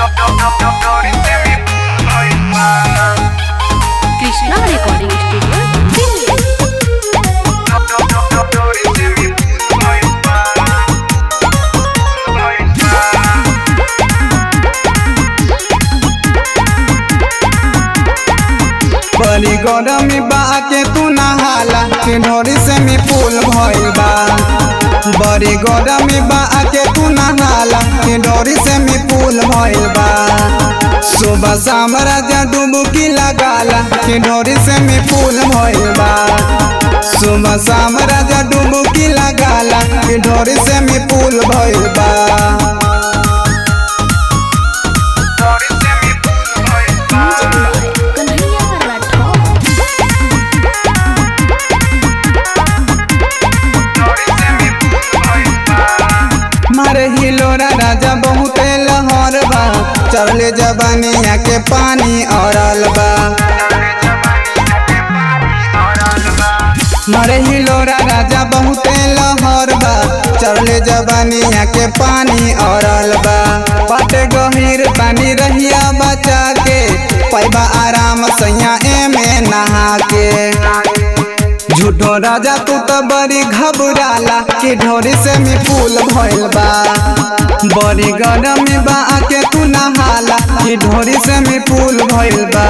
Krishna recording studio Delhi बड़ी गरमी बा के तू नहाला के ढोरी से मी फूल भइल बा बड़ी गरमी बा के तू नहाला के ढोरी से मी फूल भइल बा सुबह शाम राजा डुबकी लगाला के ढोरी से मी फूल भइल बा सुबह शाम राजा डुबकी लगाला के ढोरी से मी फूल भइल बा कन्हैया राठौर मारे हिलोरा राजा बहुते लहर बा चढ़ले जबानिया के पानी औरल बा मारे हिलोरा राजा बहुते लहर बा चढ़ले जबानिया के पानी औरल बा पाटे गहीर पानी रहिया बचा के पैबा आराम सैया एमे नहा के झूठो राजा तू तो बड़ी घबराला कि ढोरी से मी फूल भइल बा बड़ी गरम बा के तू नहाला कि ढोरी से मी फूल भइल बा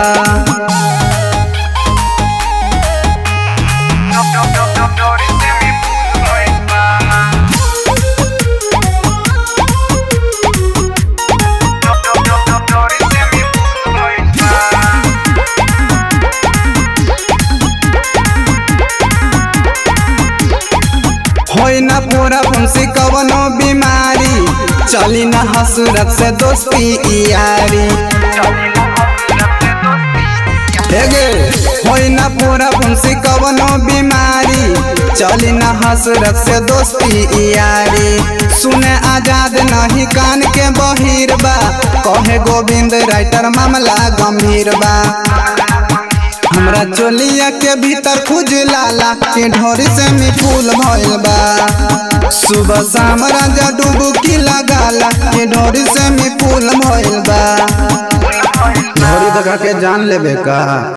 होई ना पूरा फुंसी कवनो बीमारी चली ना हसरत से दोस्ती यारी हेगे होई ना पूरा फुंसी कवनो बीमारी चली ना हसरत से दोस्ती यारी सुने आजाद नहीं कान के बहिर बा कहे गोविंद राइटर मामला गंभीर बा हमरा चोलिया के भीतर खुजलाला के ढोरी से मी फूल भइल बा सुबह शाम राजा डुबकी लगाला के ढोरी से मी फूल भइल बा ढोरी दगा के जान लेबे का